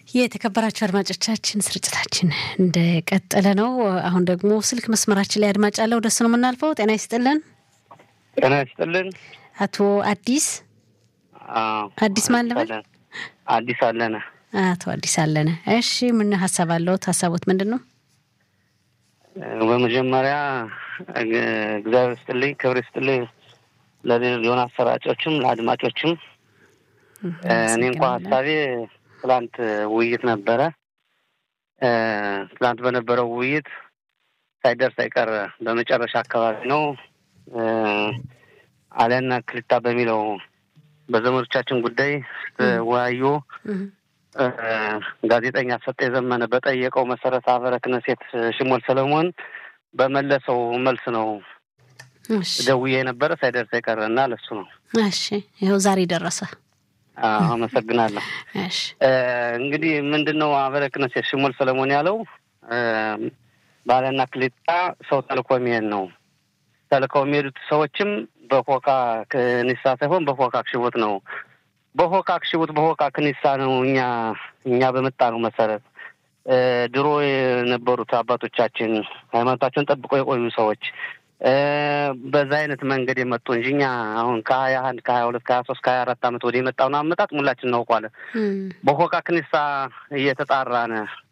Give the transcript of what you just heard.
የተከበራችሁ አድማጮቻችን ስርጭታችን እንደቀጠለ ነው። አሁን ደግሞ ስልክ መስመራችን ላይ አድማጭ አለ። ወደሱ ነው የምናልፈው። ጤና ይስጥልን። ጤና ይስጥልን። አቶ አዲስ አዲስ ማን ልበል? አዲስ አለነ። አቶ አዲስ አለነ። እሺ ምን ሀሳብ አለዎት? ሀሳቦት ምንድን ነው? በመጀመሪያ እግዚአብሔር ይስጥልኝ፣ ክብር ይስጥልኝ ለሆነ አሰራጮችም ለአድማጮችም። እኔ እንኳ ሀሳቤ ትላንት ውይይት ነበረ። ትላንት በነበረው ውይይት ሳይደርስ አይቀር በመጨረሻ አካባቢ ነው አለና ክልታ በሚለው በዘመዶቻችን ጉዳይ ስትወያዩ ጋዜጠኛ ሰጠ የዘመነ በጠየቀው መሰረት አበረ ክነሴት ሽሞል ሰለሞን በመለሰው መልስ ነው ደውዬ የነበረ ሳይደርስ የቀረ እና ለሱ ነው። እሺ ይኸው ዛሬ ደረሰ። አመሰግናለሁ። እሺ እንግዲህ ምንድን ነው አበረ ክነሴት ሽሞል ሰለሞን ያለው ባለና ክሊጣ ሰው ተልኮ የሚሄድ ነው። ተልከው የሚሄዱት ሰዎችም በፎካ ክኒሳ ሳይሆን በፎካ ክሽቦት ነው። በፎካ ክሽቦት በፎካ ክኒሳ ነው። እኛ እኛ በመጣ ነው መሰረት ድሮ የነበሩት አባቶቻችን ሃይማኖታቸውን ጠብቀው የቆዩ ሰዎች በዛ አይነት መንገድ የመጡ እንጂ እኛ አሁን ከሀያ አንድ ከሀያ ሁለት ከሀያ ሶስት ከሀያ አራት ዓመት ወደ የመጣውን አመጣጥ ሙላችን እናውቋለን። በፎካ ክኒሳ እየተጣራነ